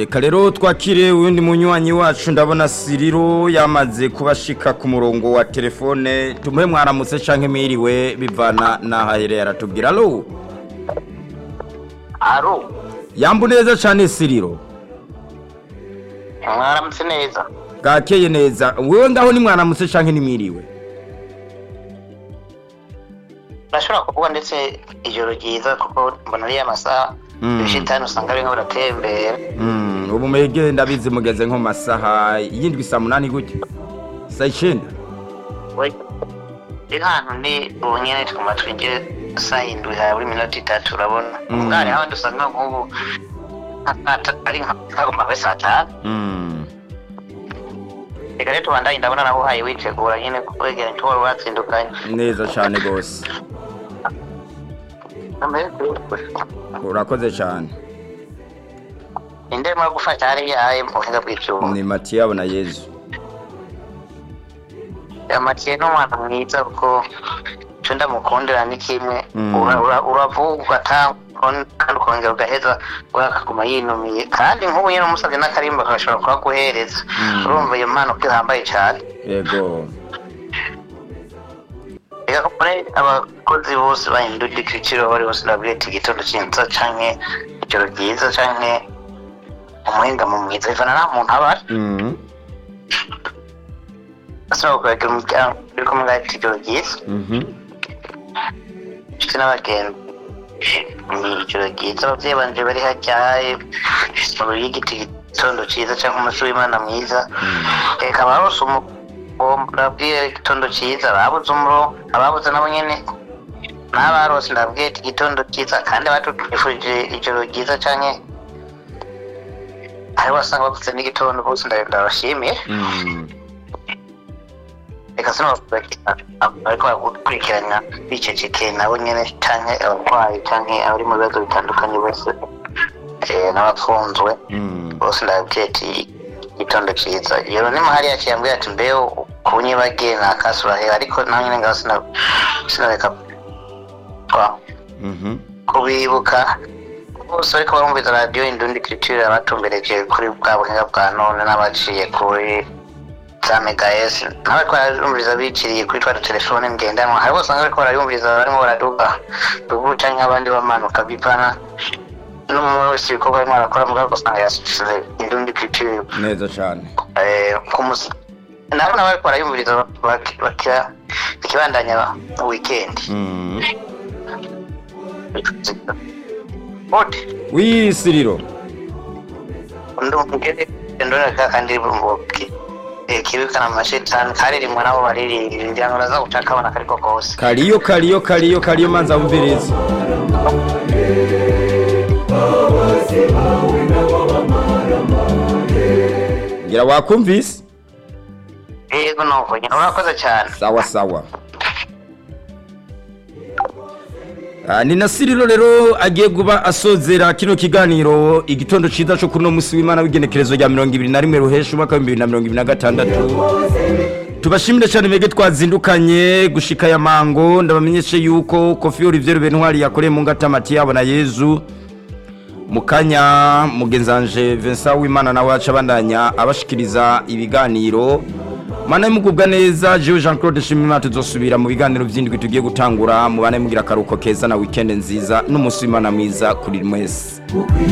reka rero twakire uwundi munywanyi wacu ndabona siriro yamaze kubashika ku murongo wa telefone tumuhe mwaramutse canke mwiriwe bivana n'aho ahereye aratubwira alo aro yambu neza cane siriro mwaramutse neza bwakeye neza wewe ngaho ni mwaramutse canke ni mwiriwe urashobora kuvuga ndetse ijoro ryiza kuko mbona ariyo amasaha Mm. ibishitani usanga birimo biratembera Mm, ubu mwege ndabizi mugeze nko mu masaha yindwi saa munani gutya saa icenda rero ahantu ni ubu nyene tuguma twinjire saa indwi ha buri minota itatu urabona Mm. ubwari handi usanga nk'ubu nka- nka- ari nkaguma we saa tanu Mm, reka rero tubandanye ndabona nawe uhaye witegura nyene kwegera ntitubora watsindukanye neza cane gose urakoze cane inde mwa gufasha hari yaye mu buhinga bw'ivyuma ni matiyabo na yezu amatiye n'umwana mwiza kuko icyo ndamukundira ni kimwe Mm. Ura- ura- uravuga kandi ukongera ugaheza akaguma yinumiye kandi nk'ubu nyine umusabye n'akarimba kagashobora kuhaguhereza Mm. urumva iyo mpano ko ihambaye cyane yego reka ko muri abakozi bose bahindura igiciro bari bose ndabwira ati igitondo cyiza canke ijoro ryiza canke umuhingamo mwiza bivana nta muntu aba ari Mm, asaba kubagira umuryango uri kumwe ati ijoro ryiza mhm. inshuti n'abagenzi ni ijoro ryiza ababyeyi banje bari hajyaye mu y'igiti igitondo cyiza cyangwa umunsi w'imana mwiza reka abarose umugomba ndabwire igitondo cyiza ababuze umuro ababuze nabo nyene n'abarose ndabwire ati igitondo cyiza kandi batwifurije ijoro ryiza canke hari wasanga bavuze n'igitondo bose ndabashimiye Mm, reka sinabavuga ariko baragukurikirana bicecekeye nabo nyene canke abarwayi canke abari mu bibazo bitandukanye bose eh, n'abapfunzwe mm. bose ndababwiye ati igitondo ciza iyo ni mahari yaciye ambwira ati mbeho kunyibagiye nakasurahe ariko nawe nyene ngaho sina- sinareka kwa- Mhm. kubibuka bose ariko barumviza radiyo indundi culture abatumbereje kuri bwa buhinga bwa none n'abaciye kuri za megaes n'abariko barayumviriza biciriye kuri twa telefone ngendanwa hari bose usanga bariko barayumviriza barimo baraduga ruguru canke abandi bamanuka bivana n'umuntu wese ibikorwa arimo arakora mugabo ugasanga yasize indundi culture neza cane eh, ku musi nabo nabo bariko barayumviriza bak- bakira ikibandanya weekend Mm. Ode, wi siriro ndumugere ndora kandi bumboki kibikana amashetani karirimwe nabo baririmbira ngira ngo naza guca kabona kariko kose kariyo kariyo kariyo kariyo manza wumviriza ngira wakumvise yego nuko nyine urakoze cyane sawa sawa Ah, ni na siriro rero agiye kuba asozera kino kiganiro igitondo ciza co kuri uno musi w'imana w'igenekerezo rya mirongo ibiri na rimwe ruhesha umwaka w'ibihumbi bibiri na mirongo ibiri na gatandatu tubashimire cyane mwebwe twazindukanye gushika ya mango ndabamenyeshe yuko kofi olivier bentwari yakoreye mu ngata mati yabo na yezu mu kanya mugenzanje vincent w'imana nawe aca abandanya abashikiriza ibiganiro mana mugubwa neza jewe jean claude shimimana tuzosubira mu biganiro by'indwi tugiye gutangura mubane mugira akaruhuko keza na weekend nziza n'umunsi w'imana mwiza kuri mwese